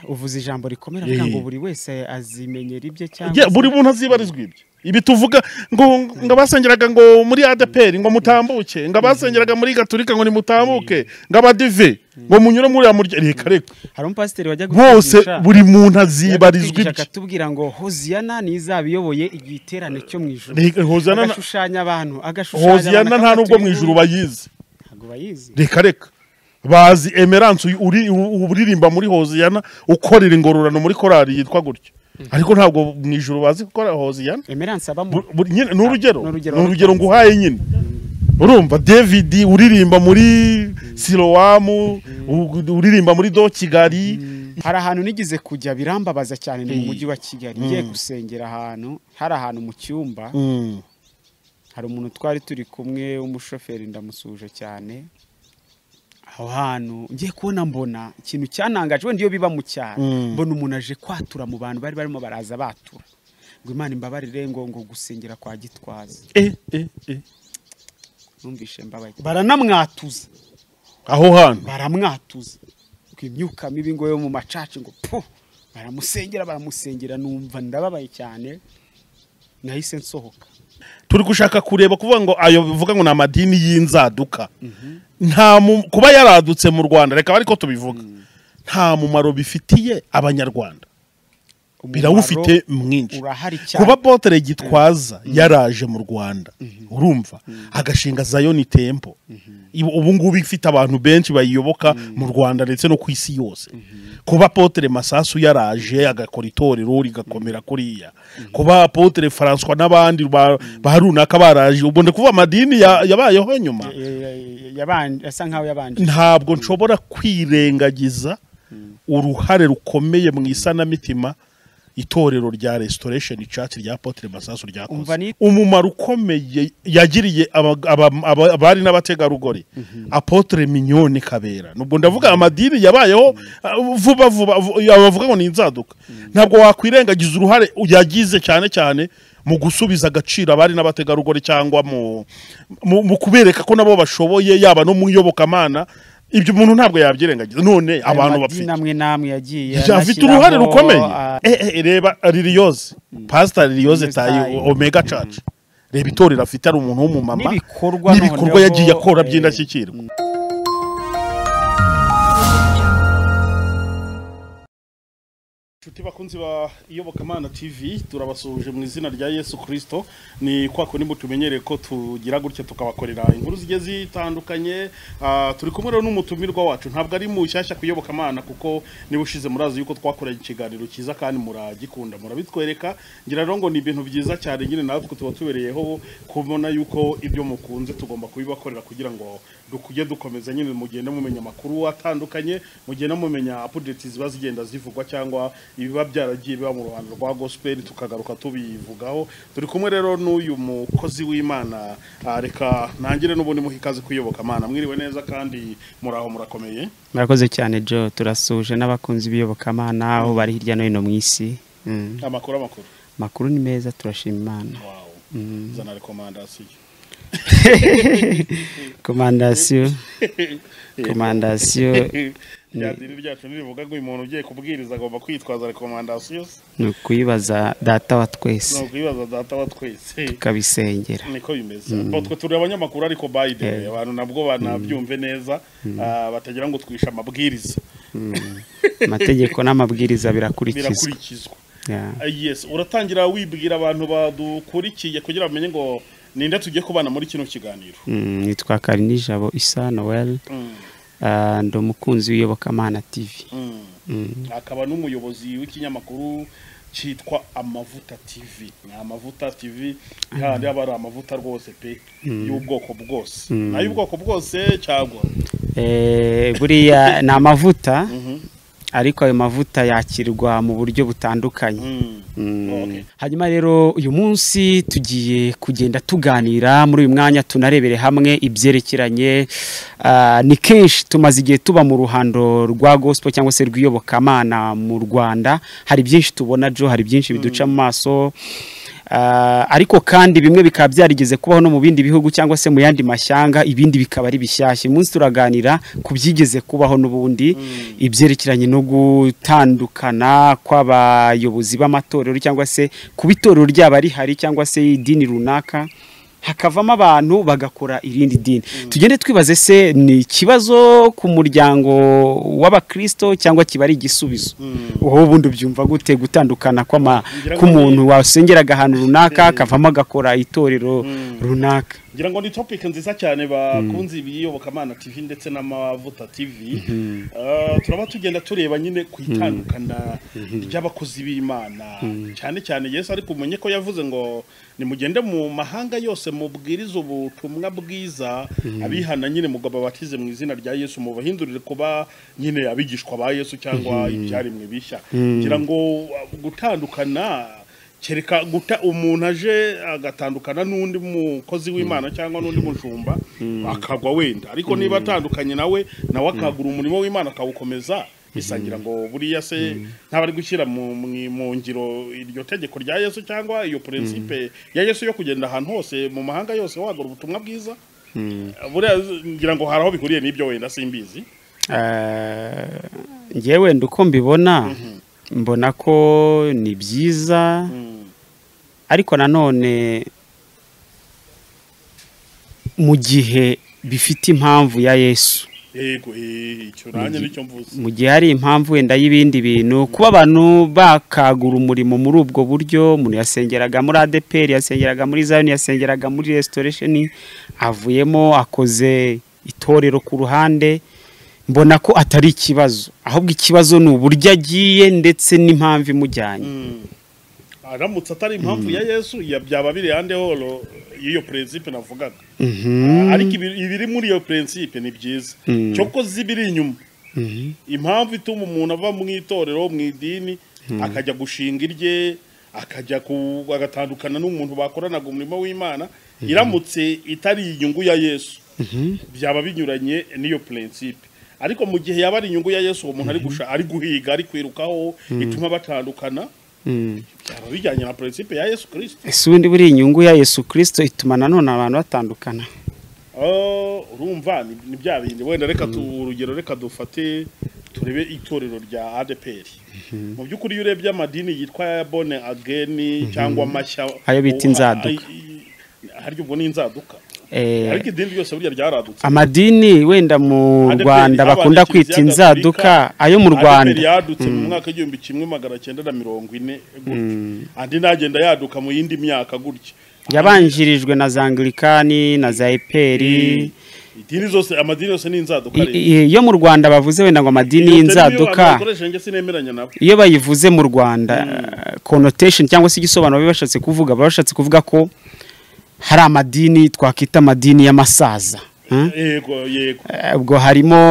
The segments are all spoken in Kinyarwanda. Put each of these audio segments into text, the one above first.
uvuze ijambo rikomera kugira ngo buri wese azimenyera ibye cyangwa Yeah, buri muntu azibarizwa ibyo ibi tuvuga ngo ngo abasengeraga ngo muri adeperi ngo mutambuke ngo abasengeraga muri gaturika ngo nimutambuke ngo abadive ngo munyure muri ya murya reka reka hari umupasiteri wajya bose gutwigisha- buri muntu azibarizwa yatuvugisha ibye akatubwira ngo hoziyana niyo izaba iyoboye igiterane cyo mu ijoro Reka, Hoziyana na- agashushanya abantu agashushanya hoziyana nta nubwo mu ijuru bayizi ntabwo bayizi reka reka bazi emerance uyu uri- u- uririmba muri hoziyana ukorera ingororano muri korari yitwa gutya ariko ntabwo mu ijuru bazi gukora hoziyana emeranse abamo Bu- bu- nyine ni urugero Ni urugero. ni urugero nguhaye nyine urumva david uririmba muri silowamu u- uririmba muri do kigali hari ahantu nigeze kujya birambabaza cyane ni mu mujyi wa kigali ngiye gusengera ahantu hari ahantu mu cyumba Mm. hari umuntu twari turi kumwe w'umushoferi ndamusuhuje cyane aho hantu ngiye kubona mbona ikintu cyanangaje wenda iyo biba mu cyaro Mm. mbona umuntu aje kwatura mu bantu bari barimo baraza batura ngo imana imbabarire ngo ngo gusengera kwa gitwaza Eh, eh, eh. numvishe mbabaye baranamwatuza aho hantu baramwatuza ngo imyuka mibi ngo yo mu macaci ngo pu baramusengera baramusengera numva ndababaye cyane nahise nsohoka turi gushaka kureba kuvuga ngo ayo bivuga ngo ni amadini y'inzaduka nta mu- kuba yaradutse mu rwanda reka ariko tubivuga nta mumaro bifitiye abanyarwanda birawufite mwinshi urahari cyane kuba botere gitwaza yaraje mu rwanda urumva agashinga zayoni tempo Ibu- ubu ngubu ifite abantu benshi bayiyoboka mu rwanda ndetse no ku isi yose kuba potere masasu yaraje agakora itorero rigakomera kuriya kuba potere faranswa n'abandi ba ba runaka baraje ubwo ndi kuvuga amadini ya- yabayeho nyuma yabanje asa nkaho yabanje ntabwo nshobora kwirengagiza uruhare rukomeye mu isanamitima itorero rya restoration church rya apotre masasu Umva ryakoze ni- umumaro ukomeye yagiriye aba- aba- aba- abari n'abategarugori apotre mignone kabera nubwo ndavuga amadini yabayeho uh, vuba vuba vu- abavuga ngo ni inzaduka ntabwo wakwirengagiza uruhare yagize cyane cyane mu gusubiza agaciro abari n'abategarugori cyangwa mu, mu, mu kubereka ko nabo bashoboye yaba no mu iyobokamana ibyo umuntu ntabwo yabyirengagiza none abantu bapfite amwe namwe yagiye afite uruhare rukomeye Eh, eh, reba liliyoze pasita liliyoze tayi Tayi. omega church reba itorero afite ari umuntu w'umumama N'ibikorwa n'ibikorwa noneho, yagiye akora eh, by'indashyikirwa Inshuti bakunzi ba Iyobokamana TV turabasuhuje mu izina rya Yesu Kristo ni kwa kundi mutumenyereye ko tugira gutya tukabakorera inkuru zigiye zitandukanye ah, turi kumwe rero n'umutumirwa wacu ntabwo ari mushyashya ku Iyobokamana kuko niba ushize murazi yuko twakoranye ikiganiro cyiza kandi muragikunda murabitwereka ngira rero ngo ni ibintu byiza cyane nyine natwe tuba tubereyeho kubona yuko ibyo mukunze tugomba kubibakorera kugira ngo dukujye dukomeza nyine mugende mumenya amakuru atandukanye mugende mumenya apudeti ziba zigenda zivugwa cyangwa ibiba byaragiye biba mu ruhando rwa gospel tukagaruka tubivugaho turi kumwe rero n'uyu mukozi w'imana Ah, reka ntangire n'ubundi muhe ikaze kuyoboka mana mwiriwe neza kandi muri aho murakomeye murakoze cyane jo turasuje n'abakunzi b'iyobokamana aho bari hirya no hino mu isi Mm. amakuru amakuru amakuru ni meza turashima imana wow zana rekomandasiyo komandasiyo komandasiyo ryadiri ryacu nirivuga ngo uyu muntu ugiye kubwiriza agomba kwitwaza rekomandasiyo ni ukuyibaza data wa twese ni ukwibaza data wa twese tukabisengera niko bimeze utwo turi abanyamakuru ariko by the way abantu nabwo banabyumve neza ah, batagira ngo twishe amabwiriza amategeko n'amabwiriza birakurikizwa birakurikizwa Yeah. Ah, yes uratangira wibwira abantu badukurikiye kugira bamenye ngo ninde tugiye kubana muri kino kiganiro Mm, nitwa karinijabo isa noel Mm, Ah, ndi umukunzi w'iyobokamana tv mm. Mm. akaba n'umuyobozi w'ikinyamakuru cyitwa amavuta tv ni amavuta tv kandi aba ari amavuta rwose pe y'ubwoko bwose ay'ubwoko bwose cyangwa Eh, buriya ni amavuta Mhm. ariko ayo mavuta yakirwa mu buryo butandukanye Mm. Mm. Okay. hanyuma rero uyu munsi tugiye kugenda tuganira muri uyu mwanya tunarebere hamwe ibyerekeranye ah, ni kenshi tumaze igihe tuba mu ruhando rwa gospel cyangwa se rw'iyobokamana mu rwanda hari byinshi tubona jo hari byinshi biduca mu maso Ah, ariko kandi bimwe bikaba byarigeze kubaho no mu bindi bihugu cyangwa se mu yandi mashyanga ibindi bikaba ari bishyashya uyu munsi turaganira ku byigeze kubaho n'ubundi ibyerekeranye no gutandukana kw'abayobozi b'amatorero cyangwa se kuba itorero ryaba rihari cyangwa se idini runaka hakavamo abantu bagakora irindi dini tugende twibaze se ni ikibazo ku muryango w'abakristo cyangwa kiba ari igisubizo wowe ubundi ubyumva gute gutandukana kw'ama- Ngira ngo k'umuntu wasengeraga ahantu runaka Eh. akavamo agakora itorero runaka ngira ngo ni topic nziza cyane bakunze ibiyobokamana tv ndetse n'amavuta tv Ah, turaba tugenda tureba nyine ku itandukana ry'abakozi b'imana cyane cyane yesu ariko umenye ko yavuze ngo nimugende mu mahanga yose mubwirize ubutumwa bwiza abihana nyine mugabo batize mu izina rya yesu mubahindurire kuba nyine abigishwa ba yesu cyangwa ibyaremwe bishya ngira ngo ah, gutandukana kereka guta umuntu aje agatandukana n'undi mukozi w'imana cyangwa n'undi mujumba akagwa wenda ariko niba atandukanye nawe nawe akagura umurimo w'imana akawukomeza bisangira ngo buriya se ntaba ari gushyira mu mu- mu ngiro iryo tegeko rya yesu cyangwa iyo prinsipe ya yesu yo kugenda ahantu hose mu mahanga yose wagura ubutumwa bwiza buriya ngira ngo hari aho bihuriye n'ibyo wenda simbizi Eh, njyewe wenda uko mbibona mbona ko ni byiza Mm. ariko nanone mu gihe bifite impamvu ya yesu yego eh, icyo nanjye nicyo mvuze mu gihe hari impamvu wenda y'ibindi bintu kuba abantu bakagura umurimo muri ubwo buryo umuntu yasengeraga muri adeperi yasengeraga muri zayoni yasengeraga muri restoration avuyemo akoze itorero ku ruhande mbona ko atari ikibazo ahubwo ikibazo ni uburyo agiye ndetse n'impamvu imujyanye aramutse atari impamvu ya yesu ya- byaba biri hande horo y'iyo prinsipe navugaga Mhm. ariko ibi- ibiri muri iyo prinsipe ni byiza Mm. cyo ko zibiri inyuma Mhm. impamvu ituma umuntu ava mu itorero mu idini akajya gushinga irye akajya ku- agatandukana n'umuntu bakoranaga umurimo w'imana iramutse itari inyungu ya yesu byaba binyuranye n'iyo prinsipe ariko mu gihe yaba ari inyungu ya yesu uwo muntu ari gusha- ari guhiga ari kwirukaho ituma batandukana Mm. byaba bijyanye na prinsipe ya yesu kirisito ese ubundi buriya inyungu ya yesu kirisito ituma nanone abantu batandukana Oh, urumva ni ni bya bindi wenda reka tu urugero reka dufate turebe itorero rya ADPR mu by'ukuri iyo urebye amadini yitwa bone ageni cyangwa mashya Ayo bita oh, inzaduka. ay- i- harya ubwo ni inzaduka Eh, ariko idini ryose burya ryaradutse amadini wenda mu ADPR rwanda habaye bakunda kiliziya kwita inzaduka gatolika, ayo mu rwanda ADPR yaduka mu mwaka w'igihumbi kimwe magana cyenda na mirongo ine gutyo andi nagenda yaduka mu yindi myaka gutya yabanjirijwe na za angilikani na za eperi idini zose amadini yose ni inzaduka I- rero. i- iyo mu rwanda bavuze wenda ngo amadini Iyo utari iyo abantu y'inzaduka bakoresha njye sinemeranya nabo iyo bayivuze mu rwanda connotation cyangwa se igisobanuro baba bashatse kuvuga baba bashatse kuvuga ko hari amadini twakwita amadini y'amasaza Hmm? yego yego Eh, ubwo harimo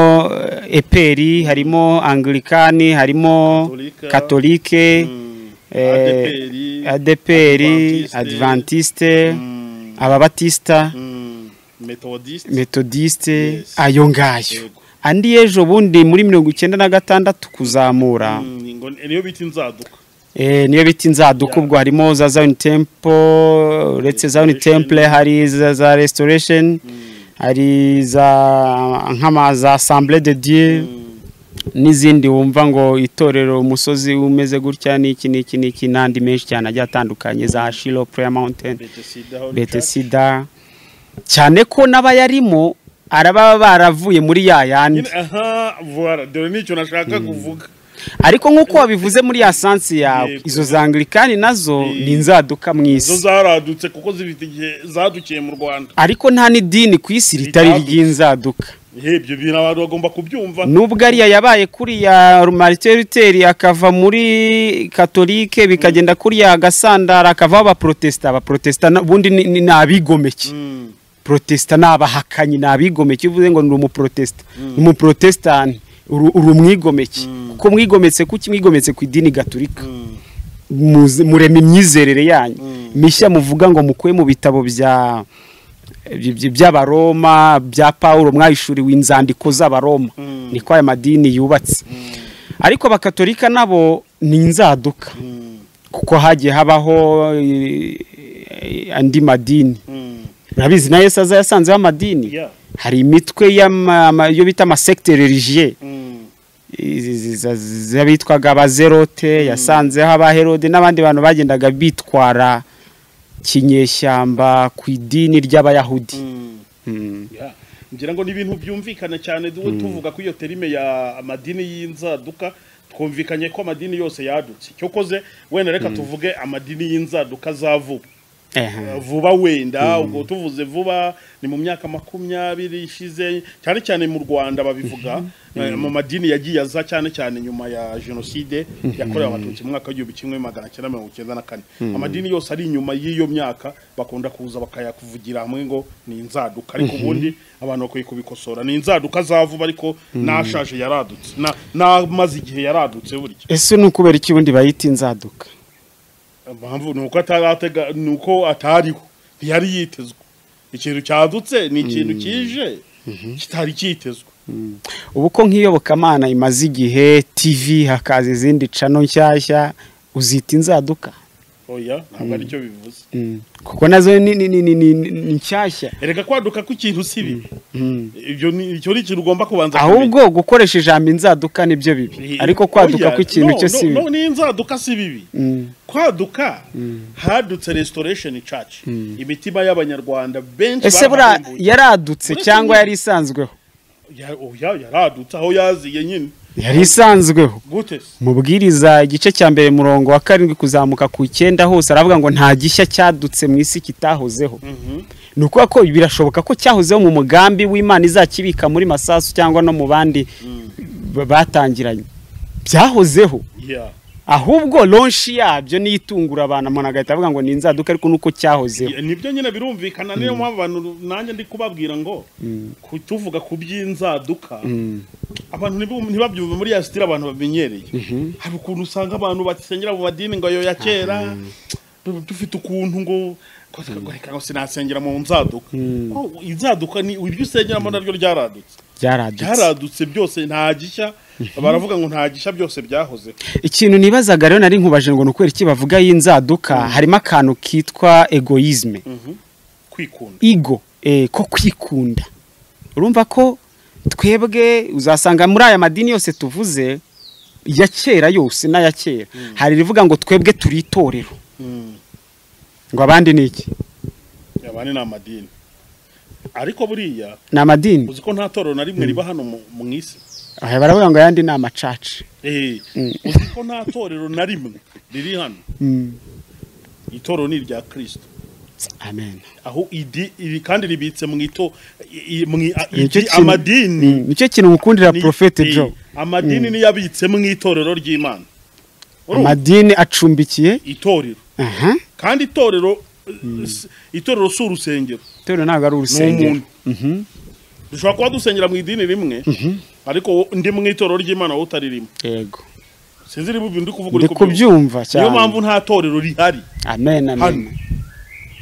eh, eperi harimo angilikani harimo Katolika. katolike Mm. eh, ADPR, adeperi Adventiste, advantiste mm, ababatista mm, methodiste metodiste Yes. ayo ngayo Yego. andi y'ejo bundi muri mirongo icyenda na gatandatu kuzamura Mm, ngo niyo bita inzaduka Eh, niyo bita inzaduka Yeah. ubwo harimo za zion temple uretse zion Restoration. temple hari za, za restoration Mm, hari za nk'ama za assemble de dieu mm, n'izindi wumva ngo itorero umusozi umeze gutya n'iki n'iki n'iki n'andi menshi cyane agiye atandukanye za shilo prayer mountain Bethesda Holy Church. betesida cyane ko n'abayarimo araba baravuye muri ya yandi Nyine, aha voila dore nicyo nashaka kuvuga ariko nk'uko wabivuze muri ya sansi yawe Yego. izo za anglikani nazo ni inzaduka mu zo isi zaradutse kuko zifite igihe zadukiye mu rwanda ariko nta n'idini ku isi ritari Ritaduka. ry'inzaduka Eh, ibyo bintu abantu bagomba kubyumva nubwo ariya yabaye kuri ya rumariteri akava muri katolike bikagenda kuri ya gasandara akavaho abaprotesita abaprotesita na- ubundi ni ni- ni abigomeke Mm, protesita ni abahakanyi ni abigomeke iyo uvuze ngo ni umuprotesita ni umuprotesitanti uri uri umwigomeke kuko mwigometse kuki mwigometse ku idini gaturika mm, muze- murema imyizerere yanyu Mm. mishya muvuga ngo mukuye mu bitabo bya by- by- by'abaroma bya pawulo mwayishuriwe inzandiko z'abaroma Mm. niko aya madini yubatse ariko abakatolika nabo ni inzaduka mm. kuko hagiye habaho eh, andi madini Mm. urabizi na yesu aza yasanzeho amadini Yeah. hari imitwe y'ama- ama- yo bita amasekite religieux Mm. izi- izi- za- z'abitwaga abazerote yasanzeho abaherode n'abandi bantu bagendaga bitwara kinyeshyamba ku idini ry'abayahudi Mm. Mm. Yeah. ngira ngo ni ibintu byumvikana cyane duwe tuvuga ko iyo terime ya amadini y'inzaduka twumvikanye ko amadini yose yadutse cyo koze wenda reka tuvuge amadini y'inzaduka zavuba Ehe. vuba wenda ubwo tuvuze vuba ni mu myaka makumyabiri ishize cyane cyane mu rwanda babivuga eh, mu madini yagiye aza cyane cyane nyuma ya jenoside yakorewe abatutsi mu mwaka w'igihumbi kimwe magana cyenda mirongo icyenda na kane amadini yose ari inyuma y'iyo myaka bakunda kuza bakayakuvugira hamwe ngo ni inzaduka ariko ubundi abantu bakwiye kubikosora ni inzaduka zavuba ariko nashaje yaradutse na- n'amaze igihe yaradutse burya ese ni ukubera iki ubundi bayita inzaduka impamvu ni uko ataratega ni uko atariho ntiyari yitezwe ikintu cyadutse ni ikintu kije kitari cyitezwe ubu ko nk'iyobokamana imaze igihe tv hakaza izindi cano nshyashya uzita inzaduka oya ntabwo ari cyo bivuze Mm. kuko nazo ni ni- ni- ni- ni- ni- ni nshyashya erega kwaduka kw'ikintu si bibi Mm. ibyo ni icyo ni ikintu ugomba kubanza kumenya. ahubwo gukoresha ijambo inzaduka nibyo bibi Ni- ariko kwaduka oya, kw'ikintu no, cyo no, si bibi no ni inzaduka si bibi Mm. kwaduka hadutse restoration church imitima y'abanyarwanda benshi ese buriya barahumbuye. yaradutse Muri cyangwa kimwe- yari isanzweho Ya- oya yaradutse aho yaziye nyine yari isanzweho gute se mubwiriza igice cya mbere murongo wa karindwi kuzamuka ku icyenda hose aravuga ngo nta gishya cyadutse mu isi kitahozeho Mhm. ni ukuvuga ko birashoboka ko cyahozeho mu mugambi w'imana izakibika muri masasu cyangwa no mu bandi ba- batangiranye byahozeho Yeah. ahubwo lonshi yabyo niyo itungura abantu umuntu agahita avuga ngo ni inzaduka ariko nuko cyahozeho Ya, nibyo nyine birumvikana niyo mpamvu abantu nanjye ndi kubabwira ngo ku- tuvuga ku by'inzaduka abantu ntibu- ntibabyumve muri ya sitire abantu bamenyereye hari ukuntu usanga abantu basengera mu madini ngo ayo ya kera du- dufite ukuntu ngo ngo- ngo reka ngo sinasengera mu nzaduka Ko inzaduka ni ibyo usengeramo naryo ryaradutse byaradutse byaradutse byose nta gishya baravuga ngo nta gishya byose byahoze ikintu nibazaga rero nari nkubaje ngo ni ukubera iki bavuga y'inzaduka harimo akantu kitwa egoyizme kwikunda igo eh, ko kwikunda urumva ko twebwe uzasanga muri aya madini yose tuvuze ya kera yose n'aya kera hari irivuga ngo twebwe turi itorero Mm. ngo abandi ni iki abandi ni amadini ariko buriya ni amadini uzi ko nta torero na rimwe riba hano mu- mu isi Aha baravuga ngo ayandi ni amacaca Eh, uzi ko nta torero na rimwe riri hano Mm. itorero ni irya kristo amen aho idi iri kandi ribitse mu ito i- i- mu i- Nicyo idi- kintu- amadini Mm, nicyo kintu ngukundira ni- profete eh, Joe amadini niyo abitse mu itorero ry'imana Urumva? amadini acumbikiye itorero aha kandi itorero eh, s- itorero si urusengero itorero ntabwo ari ni urusengero umuntu dushobora kuba dusengera mu idini rimwe ariko wo- ndi mu itorero ry'imana wowe utaririmo yego sinzi niba ibyo ndi kuvuga ndi uri kubyumva kubyumva cyane niyo mpamvu nta torero rihari amen amen hano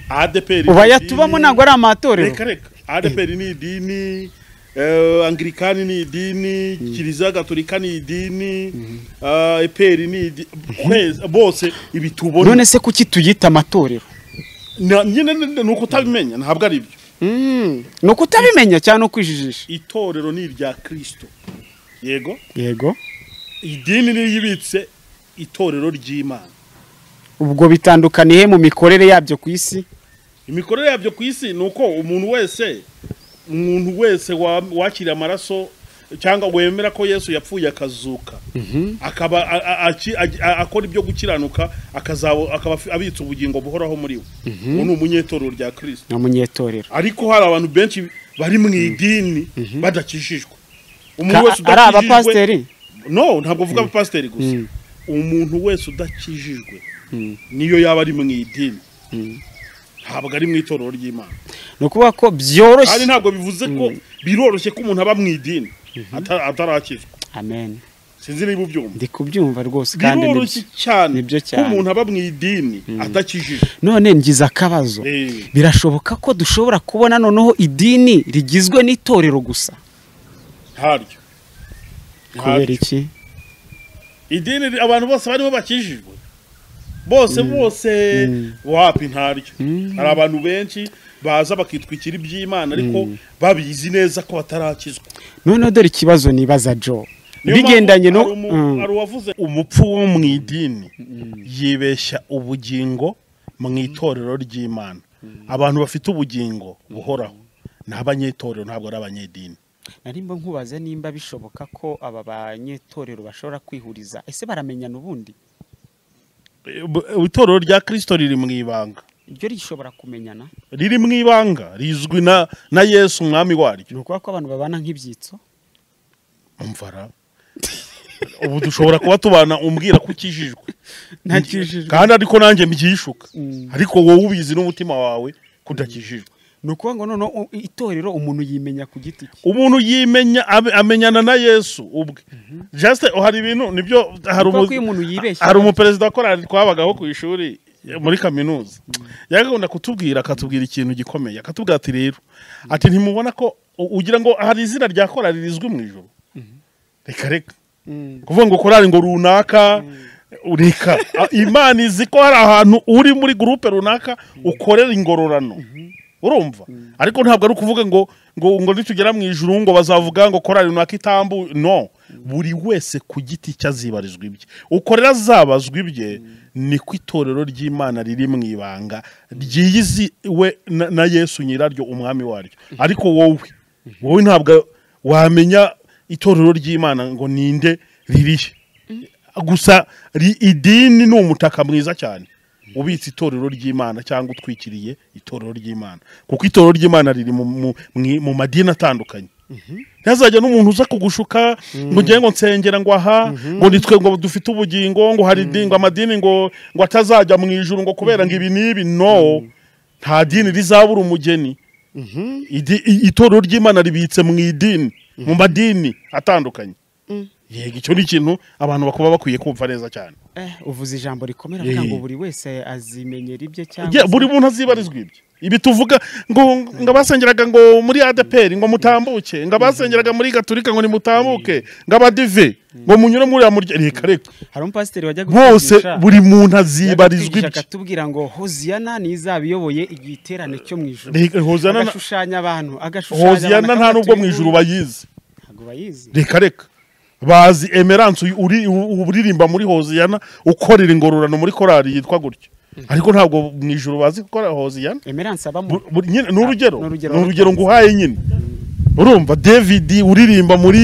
ADPR ubu ni ayatubamo idini- ntabwo ari amatorero reka reka ADPR ni idini eh, anglikani ni idini kiliziya gatolika ni idini eh, EPR ni idini kwezi bose ibi tubona none se kuki tuyita amatorero Na- nyine ni ni uko utabimenya ntabwo ari byo ni uko utabimenya cyangwa ni ukwijijisha itorero ni irya kirisito yego yego idini niyo ibitse itorero ry'imana ubwo bitandukaniye mu mikorere yabyo ku isi imikorere yabyo ku isi ni uko umuntu wese umuntu wese wa- wakira amaraso cyangwa wemera ko yesu yapfuye akazuka akaba a- a- aki- a- a- akora ibyo gukiranuka akazabo- akaba afi- abitse ubugingo buhoraho muri we uwo ni umunyetorero rya kirisito ni umunyetorero ariko hari abantu benshi bari mu idini badakijijwe umuntu wese Ka- ari udakijijwe abapasiteri no ntabwo uvuga abapasiteri gusa umuntu wese udakijijwe niyo yaba ari mu idini ntabwo ari mu itorero ry'imana ni ukuvuga ko kandi byoroshye ntabwo bivuze ko biroroshye ko umuntu aba mu idini ata- atarakizwa amen sinzi niba ubyumva ndi kubyumva rwose kandi ni biroroshye cyane nibyo ko cyane. umuntu aba mu idini atakijije none ngize akabazo Eh. birashoboka ko dushobora kubona noneho idini rigizwe n'itorero gusa ntaryo kubera Ntaryo. iki idini abantu bose barimo bakijijwe bose bose wapi ntaryo hari abantu benshi baza bakitwikira iby'imana ariko babizi neza ko batarakizwa noneho dore ikibazo nibaza jo Niyo mpamvu bigendanye no hari umu- Mm. hari uwavuze umupfu wo mu idini yibeshya ubugingo mu itorero ry'imana abantu bafite ubugingo buhoraho ni abanyetorero ntabwo ari abanyedini narimba nkubaza nimba bishoboka ko aba banyetorero bashobora kwihuriza ese baramenyana ubundi Eh, bu- eh, itorero rya kirisito riri mu ibanga iryo rishobora kumenyana riri mu ibanga rizwi na na yesu umwami waryo ni ukuvuga ko abantu babana nk'ibyitso umvara ubu dushobora kuba tubana umbwira ko ukijijwe ntakijijwe kandi ariko nanjye mbyishuka Mm. ariko wowe ubizi n'umutima wawe ko udakijijwe ni ukuvuga ngo noneho u- itorero umuntu yimenya ku giti cye umuntu yimenya abe- amenyana na yesu ubwe jasite hari ibintu nibyo hari Kuko umu- iyo umuntu yibeshya- hari umuperezida wa korali twabagaho ku ishuri muri kaminuza yagakunda kutubwira akatubwira ikintu gikomeye akatubwira ati rero ati ntimubona ko u- ugira ngo hari izina rya korali rizwi mu ijoro reka reka kuvuga ngo korali ngo runaka reka A- imana izi ko hari ahantu uri muri gurupe runaka ukorera ingororano urumva ariko ntabwo ari ukuvuga ngo ngo ngo nitugera mu ijuru ngo bazavuga ngo korali runaka itambu no buri wese ku giti cye azibarizwa ibye ukorera azabazwa ibye niko itorero ry'imana riri mu ibanga ryiyiziwe na- na yesu nyiraryo umwami waryo ariko wowe wowe ntabwo wamenya itorero ry'imana ngo ninde ririhe gusa ri- idini ni umutaka mwiza cyane ubitse itorero ry'imana cyangwa utwikiriye itorero ry'imana kuko itorero ry'imana riri mu- mu- mu- mu madini atandukanye ntazajya n'umuntu uza kugushuka ngo ngiye ngo nsengera ngo aha ngo nitwe ngo dufite ubugingo ngo hari idini ngo amadini ngo ngo atazajya mu ijuru ngo kubera ngo ibi n'ibi no nta dini rizabura umugeni Idi- i- itorero ry'imana ribitse mu idini mu madini atandukanye yego icyo ni ikintu abantu bakaba bakwiye kumva neza cyane eh, uvuze ijambo rikomera Yeah, avuga ngo yeah. buri wese azimenyera ibye Ye- cyangwa buri se- muntu azibarizwa ibye ibi tuvuga ngo ngo abasengeraga ngo muri adeperi ngo mutambuke ngo abasengeraga muri gaturika ngo nimutambuke ngo abadive ngo munyure muri uriya murya reka reka hari umupasiteri wajya bose gutwigisha- buri muntu yajya azibarizwa gutwigisha ibye akatubwira ngo hoziyana niyo izaba iyoboye igiterane cyo mu ijoro Reka- hoziyana na- agashushanya abantu agashushanya hoziyana nta nubwo mu ijuru bayizi ntabwo bayizi reka reka bazi emerance uyu- uri u- uririmba muri hoziyana ukorera ingororano muri korari yitwa gutyo ariko ntabwo mu ijuru bazi gukora hoziyana emerance abamo Bu- bu- nyine ni urugero Ni urugero ni urugero nguhaye nyine urumva david uririmba muri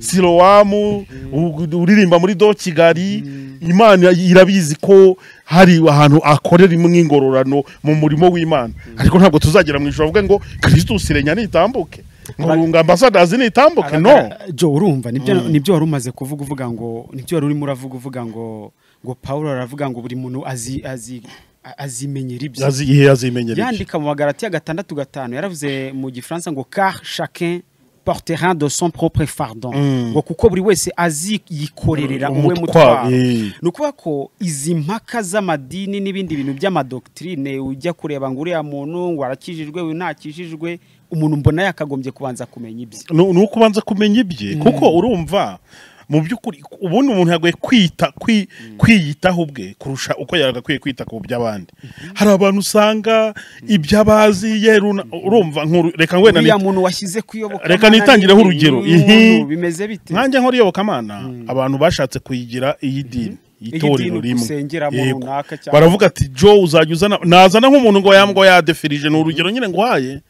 silowamu u- uririmba muri do kigali imana irabizi ko hari ahantu akorera imwe ingororano mu murimo w'imana ariko ntabwo tuzagera mu ijoro bavuge ngo kirisitus irenya nitambuke ngo Aba- ngo ambasadazi nitambuke no Abagara- jo urumva nibyo nibyo wari umaze kuvuga uvuga ngo nibyo wari urimo uravuga uvuga ngo ngo Pawulo aravuga ngo buri muntu azi azi a- azimenyera ibye Yazi- ihe yazimenyereye yandika mu bagaratiya gatandatu gatanu yaravuze mu gifaransa ngo car chacun portera de son propre fardon ngo kuko buri wese aziyikorerera Mm, uwe umutwaro, mutwaro eh. ni ukuvuga ko izi mpaka z'amadini n'ibindi bintu by'amadokitrine ujya kureba ngo uriya muntu ngo arakijijwe uyu ntakijijwe umuntu mbona yakagombye kubanza kumenya ibye ni ni uko ubanza kumenya ibye kuko urumva mu by'ukuri ubundi umuntu yagoye kwita kwi- kwiyitaho ubwe kurusha uko yagakwiye kwita ku by'abandi hari abantu usanga ibyo abazi yeruna urumva nkuru reka wenda uriya nit- muntu washyize kuyoboka Reka nitangireho urugero. Ihi. bimeze bite nkanjye nkora iyobokamana abantu bashatse kuyigira iyi dini itorero dini rimwe usengeramo Yego. runaka cyangwa- baravuga ati jo uzajya uzana nazana nk'umuntu ngo yambwa yadefirije ni urugero nyine nguhaye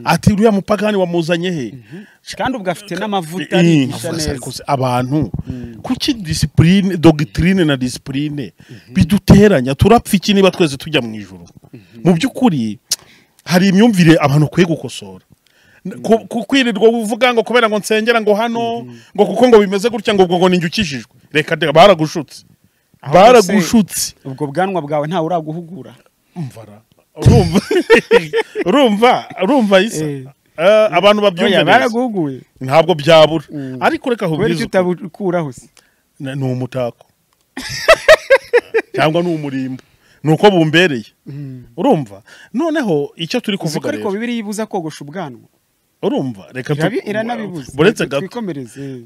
ati uriya mupagani wamuzanye he kandi ubwo afite n'amavuta Eh, arigisha afurasi neza arikose, abantu kuki disipurine dogitirine na disipurine biduteranya turapfa iki niba twese tujya mu ijoro mu by'ukuri hari imyumvire abantu bakwiye gukosora N- ku- ku- kwirirwa uvuga ngo kubera ngo nsengera ngo hano ngo kuko ngo bimeze gutya ngo ubwo ngo ninjye ukijijwe reka reka baragushutse Aho baragushutse ubwo bwanwa bwawe ntawe uraguhugura umvara urumva urumva urumva isa Eh. Eh, abantu babyumva Oya, neza baraguhuguye ntabwo byabura ariko kubera reka ahubwize icyo ukuri. utabukuraho se Na- ni umutako cyangwa ni umurimbo ni uko bumbereye urumva noneho icyo turi kuko kuvuga ariko rero bibiri yibuza kogosha ubwanwa urumva reka tu- Irabi- iranabibuza buretse Reka gato twikomereze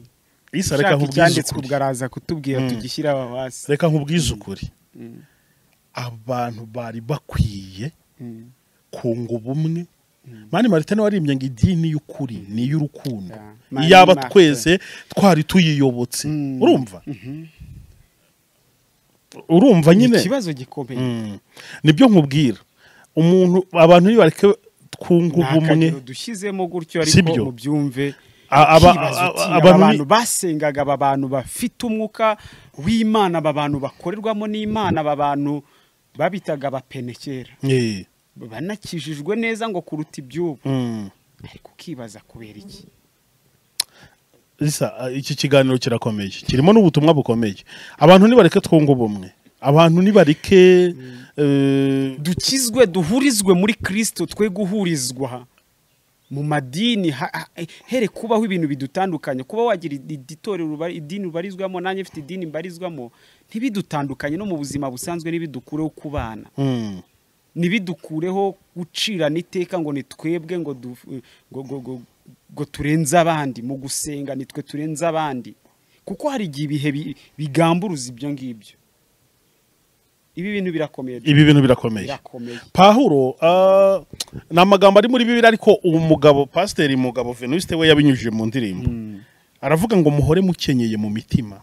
isa reka ushaka nkubwize icyanditswe ukuri ubwo araza kutubwira tugishyire aho hasi reka nkubwize ukuri abantu bari bakwiye kunga ubumwe mani marite nawe arembye ngo idini y'ukuri ni iy'urukundo Yeah. Mani iyaba Martin. twese twari tuyiyobotse Mm. urumva urumva nyine ikibazo gikomeye Mm. nibyo nkubwira umuntu abantu nibareke twunga nta ubumwe kagero dushyizemo gutyo Sibyo. ariko mubyumve A- aba- ikibazo a- ki? a- aba abantu ni- bantu basengaga aba bantu bafite umwuka w'imana aba bantu bakorerwamo n'imana aba bantu babitaga abapene kera Eh, banakijijwe neza ngo kuruta iby'ubu mm. ariko ukibaza kubera iki Risa, a, iki kiganiro kirakomeye kirimo n'ubutumwa bukomeye abantu nibareke twunga ubumwe abantu nibareke eh, dukizwe duhurizwe muri kirisito twe guhurizwa mu madini ha- ha- here kubaho ibintu bidutandukanye kuba wagira id- id- itorero ubari- idini ubarizwamo nanjye mfite idini mbarizwamo ntibidutandukanye no mu buzima busanzwe ntibidukureho kubana mm. ntibidukureho gucirana iteka ngo ni twebwe ngo du- ngo- ngo- ngo- ngo turenze abandi mu gusenga nitwe turenze abandi kuko hari igihe ibihe bi- bigamburuza ibyo ngibyo ibi bintu birakomeye ibi bintu birakomeye birakomeye pahuro ah, ni amagambo ari muri bibiri ariko uwo mugabo pasiteri mugabo venuste we yabinyujije mu ndirimbo aravuga ngo muhore mukenyeye mu mitima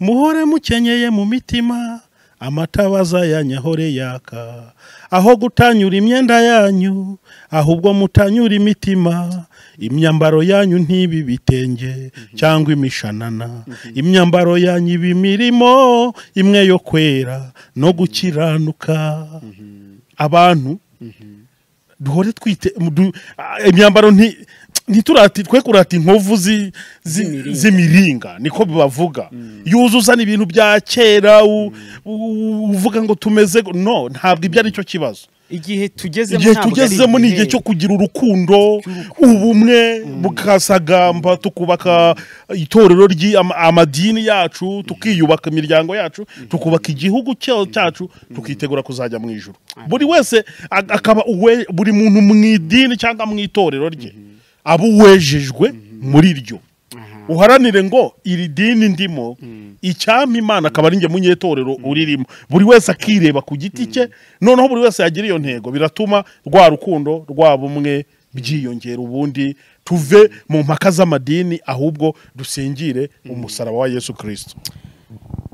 muhore mukenyeye mu mitima amata bazayanyahore yaka aho gutanyura imyenda yanyu ahubwo mutanyura imitima imyambaro yanyu ntibe ibitenge cyangwa imishanana imyambaro yanyu iba imirimo imwe yo kwera no gukiranuka abantu duhore twite mu- du- ah, imyambaro nti ntiturati twe kurata inkovu zi- zi- Z'imiringa. z'imiringa niko bibavuga yuzuza ibintu bya kera u- u- uvuga ngo tumeze gu- no ntabwo ibyo ari cyo kibazo igihe tugezemo igihe ntabwo ari tugezemo ni igihe cyo kugira urukundo ubumwe bukasagamba tukubaka itorero ry' amadini yacu tukiyubaka imiryango yacu tukubaka igihugu cya- cyacu tukitegura kuzajya mu ijuru buri wese a- akaba uwe- buri muntu mu idini cyangwa mu itorero rye aba uwejejwe muri ryo Aha. uharanire ngo iri dini ndimo icyampa imana akaba ari njye munyetorero uririmo buri wese akireba ku giti cye noneho buri wese yagira iyo ntego biratuma rwa rukundo rwa bumwe byiyongera ubundi tuve mu mpaka z'amadini ahubwo dusengire umusaraba wa yesu kirisito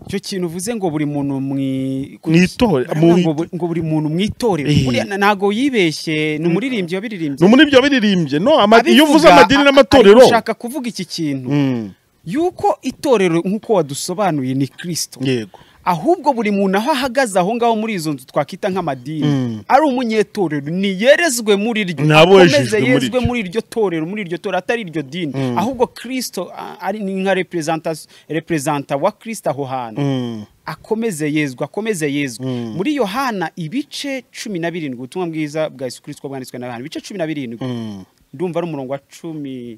icyo kintu uvuze ngo buri muntu mu i- Mu itore- Baravuga mu- ngo bu- ngo buri muntu mu itorero Eh. buriya na- ntago yibeshye ni umuririmbyi wabiririmbye ni muri ibyo biririmbye no ama- Abivuga, iyo uvuze amadini a- a- n'amatorero ari gushaka kuvuga iki kintu Mm, yuko itorero nk'uko wadusobanuye ni kirisito yego ahubwo buri muntu aho ahagaze aho ngaho muri izo nzu twakwita nk'amadini Mm. ari umunyetorero niyerezwe muri ryo Ni abejejwe muri yezwe ryo. muri iryo torero muri iryo torero atari iryo dini ahubwo kirisito a- ari ni nka representas- representa wa kirisito aho hantu Mm, akomeze yezwa akomeze yezwa muri yohana ibice cumi na birindwi ubutumwa bwiza bwa yesu kirisito bwanditswe na yohana ibice cumi na birindwi mm, ndumva ari umurongo wa cumi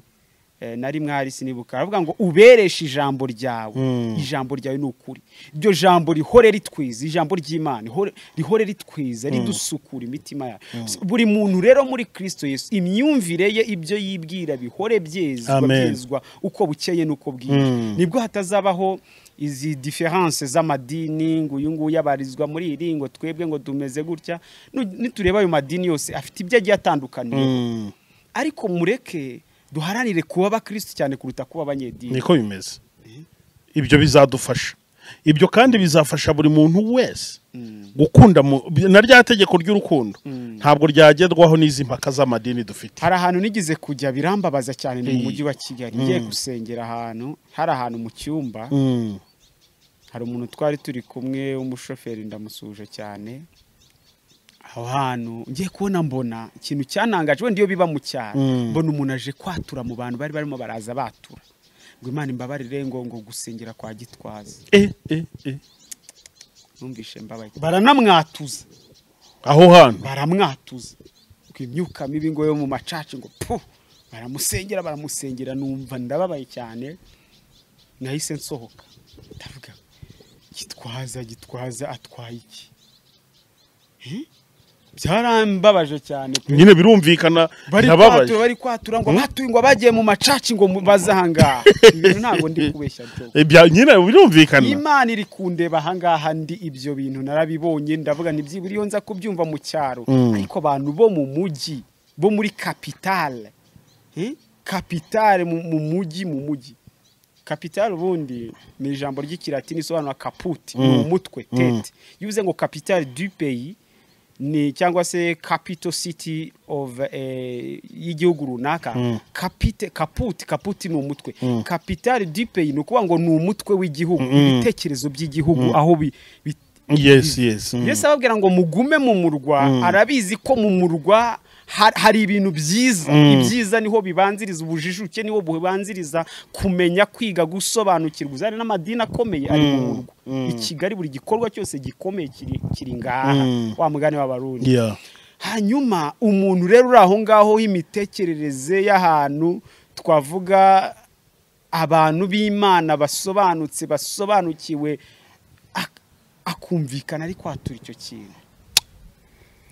eh, na rimwe hari sinibuka aravuga ngo ubereshe ijambo ryawe Mm. ijambo ryawe ni ukuri iryo jambo rihore ritwiza ijambo ry'imana ihore- rihore ritwiza ridusukura imitima yacu buri muntu rero muri kirisito yesu imyumvire ye ibyo yibwira bihore byezwa Amen. byezwa uko bukeye n'uko bwije Mm. nibwo hatazabaho izi diferanse z'amadini ngo uyu nguyu abarizwa muri iri ngo twebwe ngo tumeze gutya Nu- nitureba ayo madini yose afite ibyo agiye atandukaniye mm, ariko mureke duharanire kuba abakirisitu cyane kuruta kuba abanyedini niko bimeze ibyo bizadufasha ibyo kandi bizafasha buri muntu wese gukunda mu- na rya tegeko ry'urukundo ntabwo ryagerwaho n'izi mpaka z'amadini dufite hari ahantu nigeze kujya birambabaza cyane ni mu Eh. mujyi wa kigali ngiye gusengera ahantu hari ahantu mu cyumba Mm, hari umuntu twari turi kumwe w'umushoferi ndamusuje cyane aho hantu ngiye kubona mbona ikintu cyanangaje wenda iyo biba mu cyaro Mm. mbona umuntu aje kwatura mu bantu bari barimo baraza batura ngo imana imbabarire ngo ngo gusengera kwa gitwaza eh, eh, eh. numvishe mbabaye baranamwatuza aho hantu baramwatuza ngo imyuka mibi ngo yo mu macaci ngo pu baramusengera baramusengera numva ndababaye cyane nahise nsohoka ndavuga gitwaza gitwaza atwaye iki Eh? byarambabaje cyane pe nyine birumvikana bari ndababaye kwatura bari kwatura ngo batuye ngo bagiye mu macaci ngo mu- baze ahangaha ibintu ntabwo ndi kubeshya byo Eh, bya- nyine birumvikana imana iri kundeba ahangaha ndi ibyo bintu narabibonye ndavuga ni byibura iyo nza kubyumva mu cyaro ariko abantu bo mu mujyi bo muri kapitale Eh? kapitale mu mu mujyi mu mujyi kapitale ubundi ni ijambo ry'ikilatini risobanura kaputi ni umutwe tete iyo uvuze ngo kapitale du peyi ni cyangwa se capital city of eh, y'igihugu runaka kapite kaputi kaputi ni umutwe kapitale du peyi ni ukuvuga ngo ni umutwe w'igihugu ibitekerezo by'igihugu aho bi, bi, yes yes mm. yesu ababwira ngo mugume mu murwa arabizi ko mu murwa ha- hari ibintu byiza ibyiza niho bibanziriza ubujijuke niho bubanziriza kumenya kwiga gusobanukirwa uzana n'amadini akomeye ari mu murwa i kigali buri gikorwa cyose gikomeye kiri kiri ngaha wa mugani w'abarundi yeah hanyuma umuntu rero uri aho ngaho w'imitekerereze y'ahantu twavuga abantu b'imana basobanutse basobanukiwe ak- akumvikana ari kwatura icyo kintu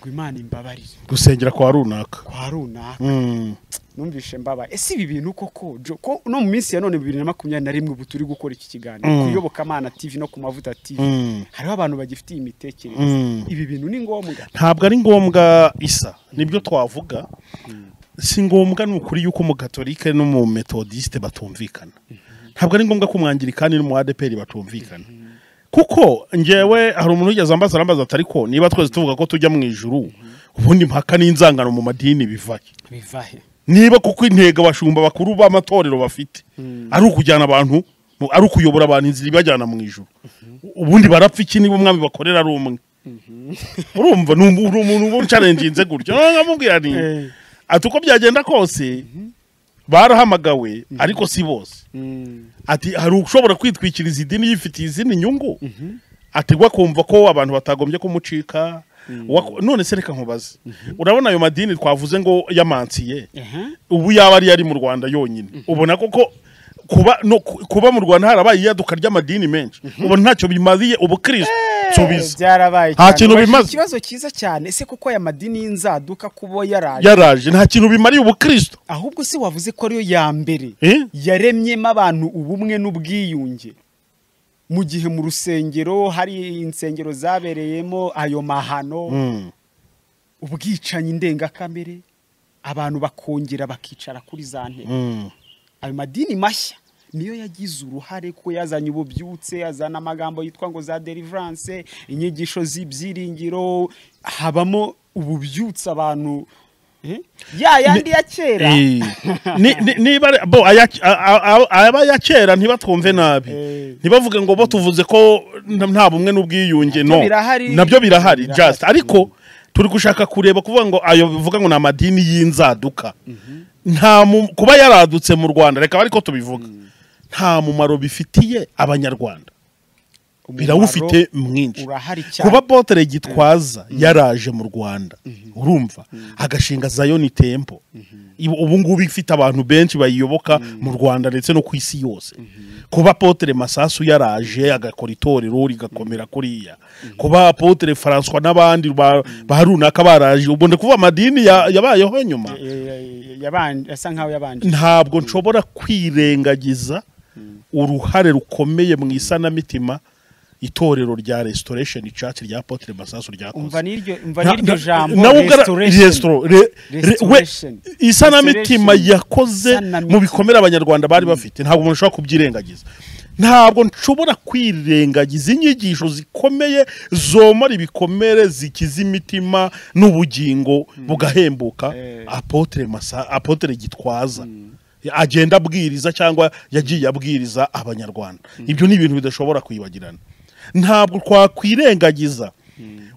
ngo imana imbabarire gusengera kwa runaka kwa runaka mm. numvishe mbabaye ese ibi bintu koko Jo- ko no mu minsi ya none bibiri na makumyabiri na rimwe ubu turi gukora iki kiganiro ku iyobokamana tv no ku mavuta tv Mm. hariho abantu bagifitiye imitekerereze Mm. ibi bintu ni ngombwa ntabwo ari ngombwa isa nibyo twavuga si ngombwa ni ukuri yuko umugatolike n'umumetodisite batumvikana ntabwo ari ngombwa ko umwangirikani n'umuadeperi batumvikana kuko ngewe hari umuntu wigeze ambaza arambaza ati ariko niba twese tuvuga ko tujya mu ijuru ubundi impaka n'inzangano mu madini bivahe bivahe niba kuko intego abashumba bakuru b'amatorero bafite ari ukujyana abantu mu- ari ukuyobora abantu inzira ibajyana mu ijuru ubundi barapfa iki niba umwami bakorera ari umwe urumva ni umu- ni umuntu uba ucarenginze gutyo noneho nkamubwira ni Eh. ati uko byagenda kose barahamagawe ariko si bose ati hari ushobora kwitwikiriza idini yifitiye izindi nyungu ategwa kumva ko abantu batagombye kumucika Wako- none se reka nkubaze urabona ayo madini twavuze ngo yamansiye ubu yaba ariyo ari mu rwanda yonyine ubona koko kuba no ku- kuba mu rwanda harabaye iyaduka ry'amadini menshi ubona ntacyo bimariye ubukristo nsubiza byarabaye Nta cyane. kintu Ubajije bimaze. ikibazo cyiza cyane ese kuko aya madini y'inzaduka kuba yaraje yaraje nta kintu bimariye ubukristo ahubwo se wavuze ko ariyo ya mbere Eh? yaremyemo abantu ubumwe n'ubwiyunge mu gihe mu rusengero hari insengero zabereyemo ayo mahano ubwicanyi ndengakamere abantu bakongera bakicara kuri za ntebe ayo madini mashya niyo yagize uruhare kuko yazanye ububyutse yazana amagambo yitwa ngo za deliverance inyigisho z'ibyiringiro habamo ububyutse abantu eh? ya yandi ya kera Eh, ni- ni- niba ari- bo aya- a- a- a- aba ya kera ntibatwumve nabi Eh. ntibavuge ngo bo tuvuze ko nta nta bumwe n'ubwiyunge Nabyo no birahari. nabyo birahari Birahari. just ariko turi gushaka kureba kuvuga ngo ayo bivuga ngo ni amadini y'inzaduka nta mu- kuba yaradutse mu rwanda reka ariko tubivuga nta mumaro bifitiye abanyarwanda Umumaro birawufite mwinshi urahari cyane kuba botere gitwaza yaraje mu rwanda urumva agashinga zayoni tempo Ibu- ubu ngubu ifite abantu benshi bayiyoboka mu rwanda ndetse no ku isi yose kuba potere masasu yaraje agakora itorero rigakomera kuriya kuba potere françois n'abandi ba ba runaka baraje ubu ndi kuvuga amadini ya- yabayeho nyuma Eh, eh, yabanje asa nkaho yabanje ntabwo nshobora kwirengagiza uruhare rukomeye mu isanamitima itorero rya restoration church rya Apotre Masasu umva ryakoze n'iryo umva Na- n'iryo na- jambo nawe ubwo ara- restoration restro- re- re- we- Restoration. isanamitima Restoration. yakoze Isanamitima. mu bikomere abanyarwanda bari bafite ntabwo umuntu ashobora kubyirengagiza ntabwo nshobora kwirengagiza inyigisho zikomeye zomora ibikomere zikiza imitima n'ubugingo bugahembuka Eh. apotre masa apotre gitwaza agenda abwiriza cyangwa yagiye abwiriza abanyarwanda ibyo ni ibintu bidashobora kwibagirana ntabwo twakwirengagiza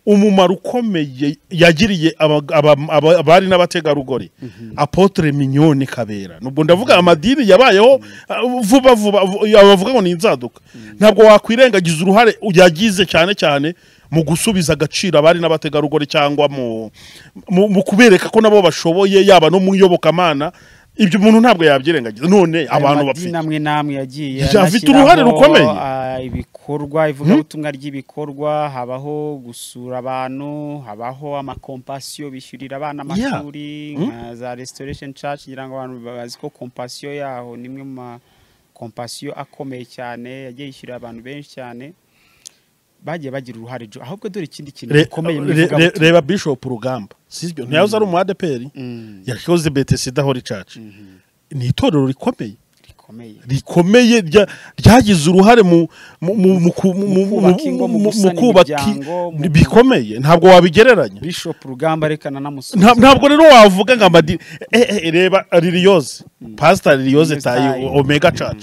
umumaro ukomeye yagiriye aba- aba- aba- abari n'abategarugori apotre mignone kabera nubwo ndavuga amadini yabayeho uh, vuba vuba vu- abavuga ngo ni inzaduka ntabwo wakwirengagiza uruhare yagize cyane cyane mu gusubiza agaciro abari n'abategarugori cyangwa mu mu, mu kubereka ko nabo bashoboye yaba no mu iyobokamana ibyo umuntu ntabwo yabyirengagiza none abantu bafite amwe n'amwe yagiye Afite anashyiraho, uruhare rukomeye. ah, ibikorwa ivugabutumwa ry'ibikorwa habaho gusura abantu habaho amakompasiyo bishyurira abana amashuri nka za restoration church ngira ngo abantu bazi ko kompasiyo yaho ni imwe mu makompasiyo akomeye cyane yagiye yishyurira abantu benshi cyane bagiye bagira uruhare jo ahubwo dore ikindi kintu Re- gikomeye mu re- re- ivugabutumwa reba bishop rugamba sibyo ntiyahoze ari umu adeperi Mm, yakoze betesi idahora icaca ni itorero rikomeye rikomeye rikomeye rya- ryagize uruhare mu mu- mu- mu ku- mu- mu- Mu kubaka ingo, mu mu- mu gusana kubaka i- imiryango, mu- bikomeye ntabwo wabigereranya bishop rugamba rekana namusubiza Nta- ntabwo rero wavuga ngo amadi eh, eh, reba liliyoze pasita liliyoze Liliose tayi Tayi. omega caca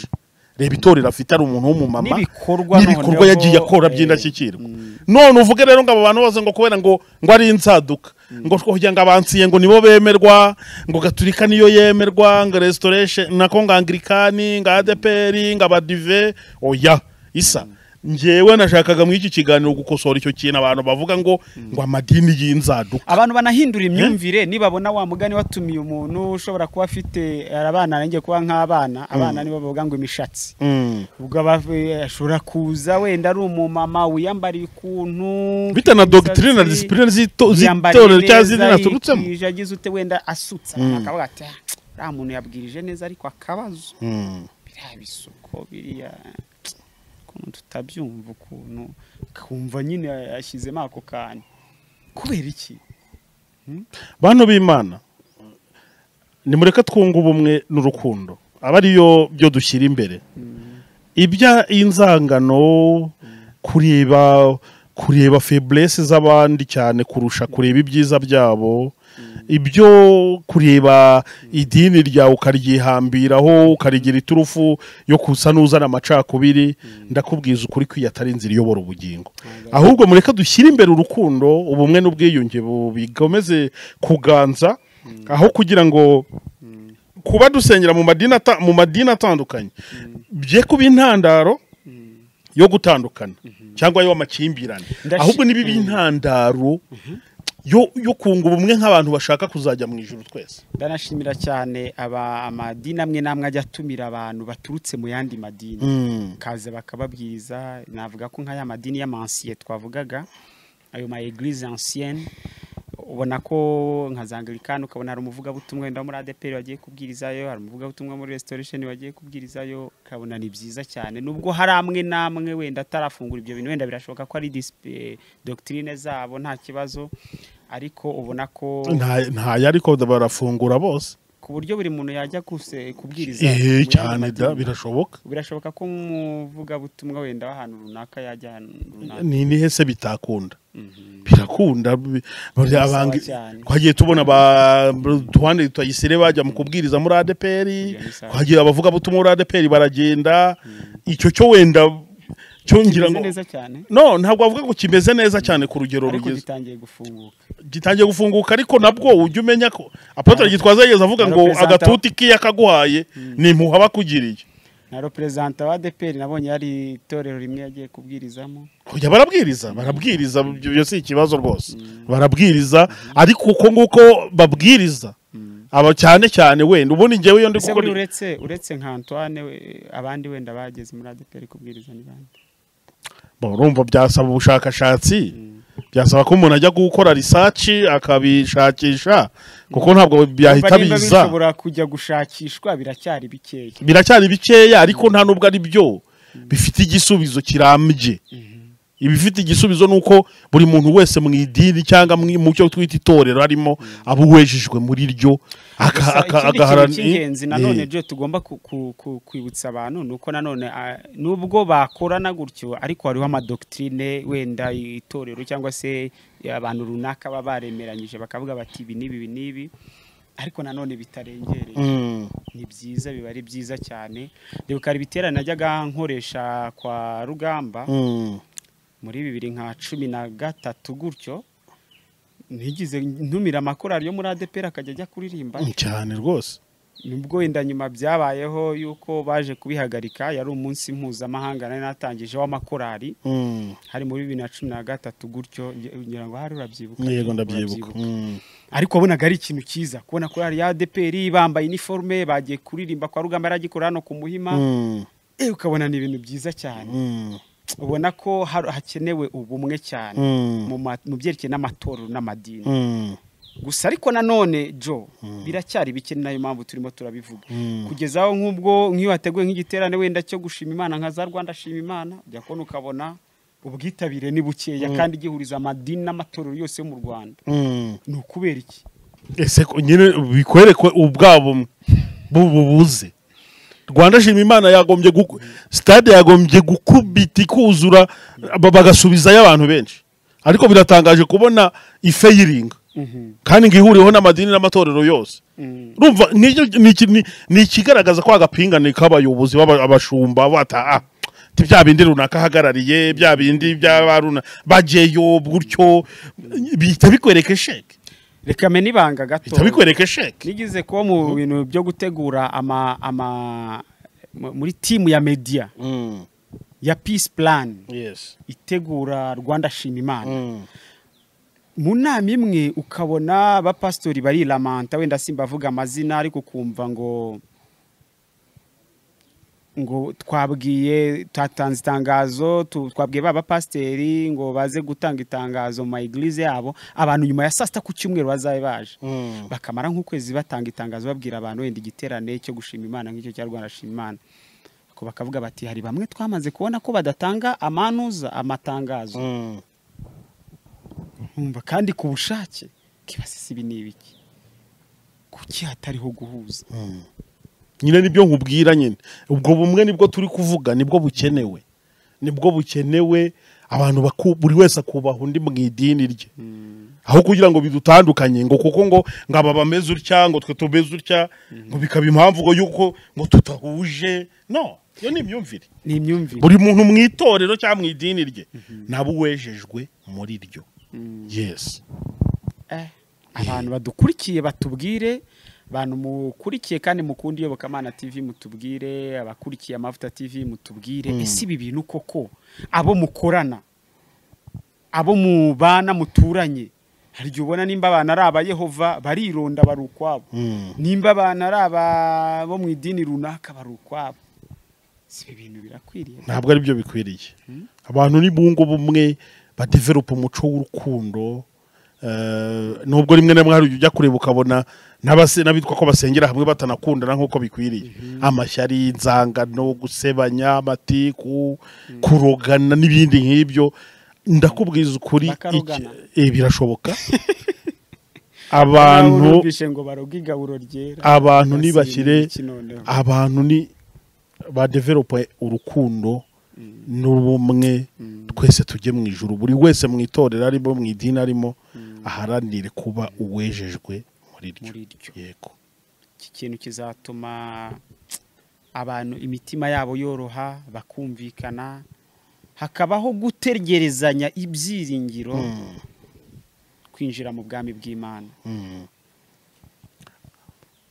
reba itorero afite ari umuntu w'umumama N'ibikorwa n'ibikorwa noneho, yagiye akora eh, by'indashyikirwa none uvuge rero ngo abo bantu bose ngo kubera ngo ngo ari insaduka ngo kugira ngo abansiye ngo nibo bemerwa ngo gaturika niyo yemerwa ngo restoration nako ngo anglikani ngo adeperi ngo abadive oya isa njyewe nashakaga muri iki kiganiro gukosora icyo kintu abantu bavuga ngo ngo amadini y'inzaduka abantu banahindura imyumvire nibabona wa mugani watumiye umuntu ushobora kuba afite ari abana nanjye kuba nk'abana abana nibo bavuga ngo imishatsi Mm. ubwo aba- ashobora kuza wenda ari umumama wiyambariye ukuntu bita na imisatsi, dogitire na disipurine z'ito- yiyambariye z'itorero cyangwa neza, z'idini aturutsemo yikwije, agize ute wenda asutse abantu bakavuga ati "Ah, uriya muntu yabwirije neza ariko akabazo Mm. biriya bisuko biriya ukuntu tutabyumva ukuntu ukumva nyine yashyizemo ako kantu kubera iki bantu b'imana nimureke twunga ubumwe n'urukundo aba ariyo byo dushyira imbere ibya inzangano kureba kureba feburesi z'abandi cyane kurusha kureba ibyiza byabo ibyo kureba idini ryawe ukaryihambiraho ukarigira iturufu yo kusa n'uzana amacakubiri ndakubwiza ukuri ko iyo atari inzira iyobora ubugingo ahubwo mureke dushyire imbere urukundo ubumwe n'ubwiyunge bu- bikomeze kuganza aho kugira ngo kuba dusengera mu madini ata- mu madini atandukanye bye kuba intandaro yo gutandukana cyangwa y'amakimbirane Ndashi- ahubwo niba iba intandaro yo yo kunga ubumwe nk'abantu bashaka kuzajya mu ijuru twese ndanashimira cyane aba amadini amwe n'amwe ajya atumira abantu baturutse mu yandi madini kaza bakababwiriza navuga ko nk'aya madini y'amansiye twavugaga ayo ma eglise ancienne ubona ko nka za anglikani ukabona hari umuvugabutumwa wenda wo muri adeperi wagiye kubwirizayo hari umuvugabutumwa muri restoration wagiye kubwirizayo ukabona ni byiza cyane nubwo hari amwe n'amwe wenda atarafungura ibyo bintu wenda birashoboka ko ari dispe- doctrine zabo nta kibazo ariko ubona ko nta ntayo ariko barafungura bose ku buryo buri muntu yajya kuse- kubwiriza mu eh yandi cyane da madini. birashoboka birashoboka ko umuvugabutumwa wenda w'ahantu runaka yajya ahantu runaka ni ni hese bitakunda Mhm. birakunda bi- bari Bisaba abangi- cyane. twagiye tubona ba tuwande twayisire bajya mu kubwiriza muri ADPR Ibyo ni sawa. twagiye abavuga butumwa muri ADPR baragenda icyo cyo wenda cyo ngira Kimeze ngo neza cyane no ntabwo bavuga ngo kimeze neza cyane ku rugero ariko rugize gitangiye gufunguka gitangiye gufunguka ariko nabwo ujye umenya ko apotre gitwaza yigeze avuga ngo Representa- agatuti kiya kaguhaye ni impuha bakugiriye na reperezanta wa adeperi nabonye hari itorero rimwe yagiye kubwirizamo kujya barabwiriza barabwiriza ibyo ibyo si ikibazo rwose barabwiriza ariko uko nguko babwiriza aba cyane cyane wenda ubundi njyewe iyo ndi ese buri gukora uretse uretse nka antoine we- abandi wenda bageze muri adeperi kubwiriza ni bande Bo, urumva byasaba ubushakashatsi byasaba ko umuntu ajya gukora risaci akabishakisha kuko ntabwo byahita Urumva nimba biza bishobora kujya gushakishwa biracyari bikeya biracyari bikeya ariko nta nubwo ari byo bifite igisubizo kirambye ibifite igisubizo ni uko buri muntu wese mu idini cyangwa mu mu cyo twita itorero harimo aba uwejejwe muri ryo aka- Gusa aka- ikindi kintu agaharan- cy'ingenzi nanone Eh, byo tugomba ku- ku- ku- kwibutsa abantu ni uko nanone ah, nubwo bakorana gutyo ariko hariho amadoktrine wenda itorero cyangwa se abantu runaka baba baremeranyije bakavuga bati ibi n'ibi ibi n'ibi ariko nanone bitarengereye mm, ni byiza biba ari byiza cyane ndibuka hari ibiterane najyaga nkoresha kwa rugamba mm. muri bibiri nka cumi na gatatu gutyo ntigize ntumira amakorari yo muri adeperi akajya ajya kuririmba Mm, cyane rwose nibwo wenda nyuma byabayeho yuko baje kubihagarika yari umunsi mpuzamahanga nari natangije w'amakorali hari muri bibiri na cumi na gatatu gutyo nge- ngira ngo hari urabyibuka yego Urabyibuka. ndabyibuka Mm. ariko wabonaga ari ikintu cyiza kubona korali ya ADPR bambaye iniforume bagiye kuririmba kwa rugamba yari agikora hano ku muhima Mm. eh, ukabona ni ibintu byiza cyane Mm. ubona ko har- hakenewe ubumwe cyane Mm. mu ma- mu byerekeye n'amatorero n'amadini Mm. gusa ariko nanone jo biracyari bike ni nayo mpamvu turimo turabivuga Mm. kugeza aho nk'ubwo nk'iyo wateguye nk'igiterane wenda cyo gushima imana nka za rwanda shima imana ujya kubona ukabona ubwitabire ni bukeya kandi gihuriza amadini n'amatorero yose yo mu rwanda Mm. ni ukubera iki ese ko nyine bikwerekwe ubwabo bububuze rwanda shima imana yagombye guku- stade yagombye gukubita ikuzura ba- bagasubizayo abantu benshi ariko biratangaje kubona ifeyiringa kandi ngo ihuriweho n'amadini n'amatorero yose Mm. urumva n'icyo- ni iki- ni- ni ikigaragaza ko agapingane k'abayobozi b'aba- abashumba bataha ti bya bindi runaka ahagarariye bya bindi by'abaruna bajeyo gutyo bihita bikwereka sheke reka mene ibanga gato bihita bikwereka sheke nigeze kuba mu bintu byo gutegura ama ama mu- muri timu ya media ya peace plan yes itegura rwanda shima imana Mm. mu nama imwe ukabona abapasitori bariramanta wenda simba avuga amazina ariko ukumva ngo ngo twabwiye twatanze itangazo tu- twabwiye ba bapasiteri ngo baze gutanga itangazo mu maegilize yabo abantu nyuma ya saa sita ku cyumweru bazabe baje Mm. bakamara nk'ukwezi batanga itangazo babwira abantu wenda igiterane cyo gushima imana nk'icyo cya rwanda shima imana Ariko bakavuga bati hari bamwe twamaze kubona ko badatanga amanuza amatangazo Mm. nkumva kandi ku bushake kibasisi ibi ni ibiki kuki hatariho guhuza nyine nibyo nkubwira nyine ubwo bumwe nibwo turi kuvuga nibwo bukenewe nibwo bukenewe abantu baku- buri wese akubaha undi mu idini rye aho kugira ngo bidutandukanye ngo kuko ngo ngo aba bameze utya ngo twe tumeze utya ngo bikaba impamvu ngo yuko ngo tutahuje no iyo ni imyumvire ni imyumvire buri muntu mu itorero cyangwa mu idini rye nabo uwejejwe muri ryo yesi Eh, abantu badukurikiye batubwire abantu mukurikiye kandi mukunda iyobokamana tv mutubwire abakurikiye amavuta tv mutubwire ese ibi bintu koko abo mukorana abo mubana muturanye hari igihe ubona nimba abantu ari abayehova barironda bari ukwabo nimba abantu ari aba bo mu idini runaka bari ukwabo si ibi bintu birakwiriye ntabwo ari byo bikwiriye abantu ni bungu bumwe badeveropa umuco w'urukundo eh, nubwo rimwe na rimwe hari ujya kureba ukabona n'abase- n'abitwa ko basengera hamwe batanakundana nk'uko bikwiriye amashyari inzangano gusebanya amatiku kurogana n'ibindi nk'ibyo ndakubwiza ukuri iki- Bakarogana. eh, birashoboka Abantu abantu numvise ngo baroga igaburo ryera abantu Basi nibakire iki noneho. abantu ni badeveropa urukundo n'ubumwe twese tujye mu ijuru buri wese mu itorero arimo mu idini arimo aharanire kuba uwejejwe muri ryo Muri ryo. yego iki kintu kizatuma abantu imitima yabo yoroha bakumvikana hakabaho gutegerezanya ibyiringiro kwinjira mu bwami bw'imana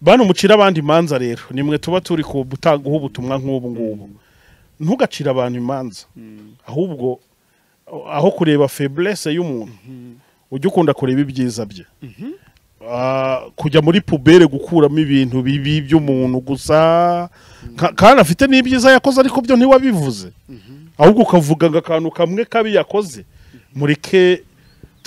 bano mucira abandi imanza rero nimwe tuba turi ku gutangaho ubutumwa nk'ubu ngubu ntugacire abantu imanza ahubwo aho kureba feburese y'umuntu ujya ukunda kureba ibyiza bye Ah, kujya muri pubere gukuramo ibintu bibi by'umuntu gusa Ka- kandi afite n'ibyiza yakoze ariko byo ntiwabivuze ahubwo ukavuga ngo akantu kamwe kabi yakoze mureke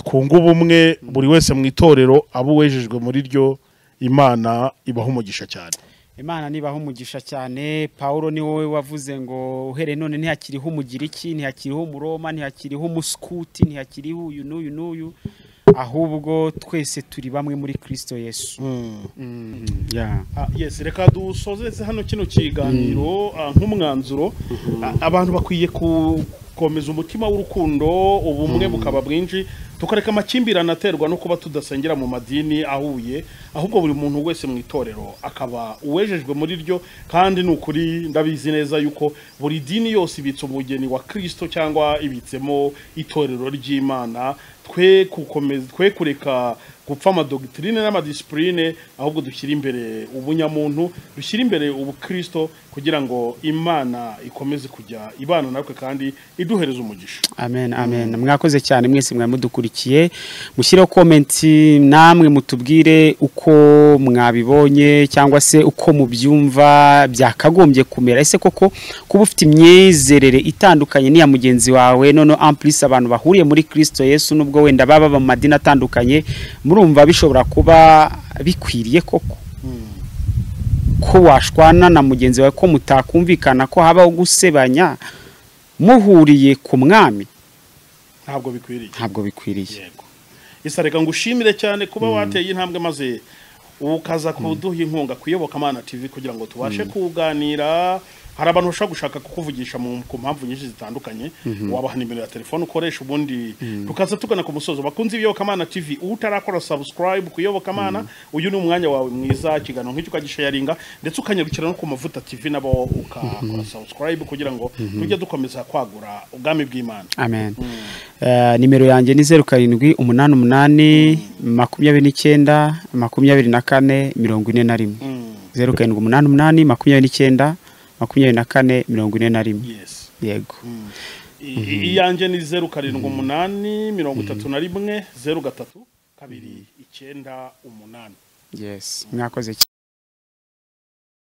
twunge ubumwe buri wese mu itorero abo uwejejwe muri ryo imana ibaha umugisha cyane imana nibaho umugisha cyane paul ni wowe wavuze ngo uhereye none ntihakiriho umugiriki ntihakiriho umuroma ntihakiriho umusukuti ntihakiriho uyu n'uyu n'uyu ahubwo twese turi bamwe muri kirisito yesu Yeah. Ah, yes reka dusozeze hano kino kiganiro ah, nk'umwanzuro Ah, abantu bakwiye ku- gukomeza umutima w'urukundo ubumwe bukaba bwinshi tukareka amakimbirane aterwa no kuba tudasengera mu madini ahuye ahubwo buri muntu wese mu itorero akaba uwejejwe muri ryo kandi ni ukuri ndabizi neza yuko buri dini yose ibitse umugeni wa kirisito cyangwa ibitsemo itorero ry'imana twe gukomeza twe kureka gupfa amadogiterine n'amadisipurine ahubwo dushyira imbere ubunyamuntu dushyira imbere ubukirisito kugira ngo imana ikomeze kujya ibana natwe kandi iduhereza umugisha amen amen mwakoze cyane mwese mwari mudukurikiye mushyireho komenti namwe mutubwire uko mwabibonye cyangwa se uko mubyumva byakagombye kumera ese koko kuba ufite imyizerere itandukanye n'iya mugenzi wawe noneho ampulisi abantu bahuriye muri kirisito yesu n'ubwo wenda baba mu madini atandukanye murumva bishobora kuba bikwiriye koko ko washwana na mugenzi wawe ko mutakumvikana ko habaho gusebanya muhuriye ku mwami ntabwo bikwiriye ntabwo bikwiriye yego isa reka ngushimire cyane kuba wateye intambwe maze ukaza kuduha inkunga kuyobokamana tv kugira ngo tubashe kuganira hari abantu bashobora gushaka kukuvugisha mu ku mpamvu nyinshi zitandukanye wabaha nimero ya telefone ukoresha ubundi tukaza tugana ku musozo bakunze ibiyobokamana tv utarakora subscribe ku iyobokamana uyu ni umwanya wawe mwiza ikiganiro nk'icyo ukagishayaringa ndetse ukanyarukira no ku mavuta tv nabo ukakora subscribe kugira ngo tujye dukomeza kwagura ubwami bw'imana amen Eh, nimero yanjye ni zeru karindwi umunani umunani makumyabiri n'icyenda makumyabiri na kane mirongo ine na rimwe Mm. zeru karindwi umunani umunani makumyabiri n'icyenda makumyabiri na kane mirongo ine na rimwe yes yego I- iyanjye ni zeru karindwi umunani mirongo itatu na rimwe zeru gatatu kabiri icyenda umunani yes mwakoze